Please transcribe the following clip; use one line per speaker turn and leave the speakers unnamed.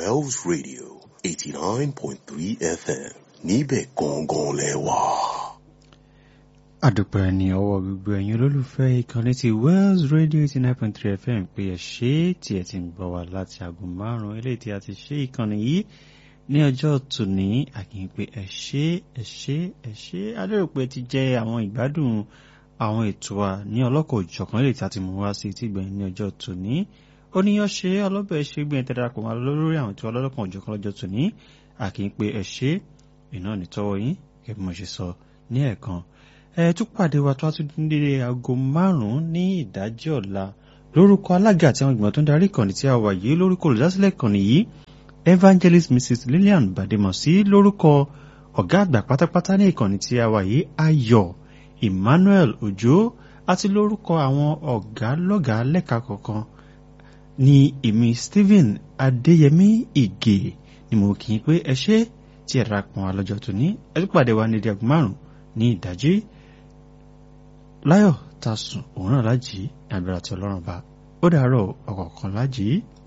Wells Radio eighty nine point three FM níbẹ̀ gangan lẹ́wà.
àdùpẹ̀ ní ọwọ́ gbogbo ẹ̀yin olólùfẹ́ ìkànnì ti Wells Radio eighty nine point three FM pé ẹ ṣé tí ẹ ti ń gbọ́ wá láti aago márùn-ún eléyìí tí a ti ṣe ìkànnì yìí ní ọjọ́ tòní àkìyìn pé ẹ ṣé ẹ ṣé ẹ ṣé adérò pé ti jẹ́ àwọn ìgbádùn àwọn ètò wa ní ọlọ́kọ̀ òjọ̀kan eléyìí tí a ti mú wá sí ti gbẹ̀yìn ní ọjọ́ tòní oníyan ṣe ọlọ́bẹ̀ ṣe gbìyànjú tẹ́ darapọ̀ mọ́ lórí àwọn tí ọlọ́lọ́kan òjọ̀kan lọ́jọ́ tòní àkìyìn pé ẹ ṣé iná nítọ́wọ́ yín kẹ́ bí mo ṣe sọ ní ẹ̀ẹ̀kan ẹ tún pàdé wa tó a tún dín dédé aago márùn-ún ní ìdájí ọ̀la lórúkọ alága àti àwọn ìgbìmọ̀ tó ń darí ìkànnì tí a wà yìí lórúkọ olùdásílẹ̀ ìkànnì yìí evangelist mrs lillian bademosi lórúkọ ọ̀gá àgbà pátápátá ní ìkànnì tí a wà yìí ayọ̀ emmanuel ojo àti lórúkọ àwọn ọ̀gá lọ́gàá lẹ́ka kọ̀ọ̀kan ní èmi stephen adéyẹmí ìgè ni mo kì í pé ẹ ṣé tí ẹ darapọ̀ wá lọ́jọ́ tòní ẹ tún pàdé wa ní ìdí aago márùn-ún ní ìdájí láyọ̀ tá a sùn òun náà lájì àbẹ̀rẹ̀ àti ọlọ́run bá ó dàárọ̀ ọ̀kọ̀ọ̀kan lájì.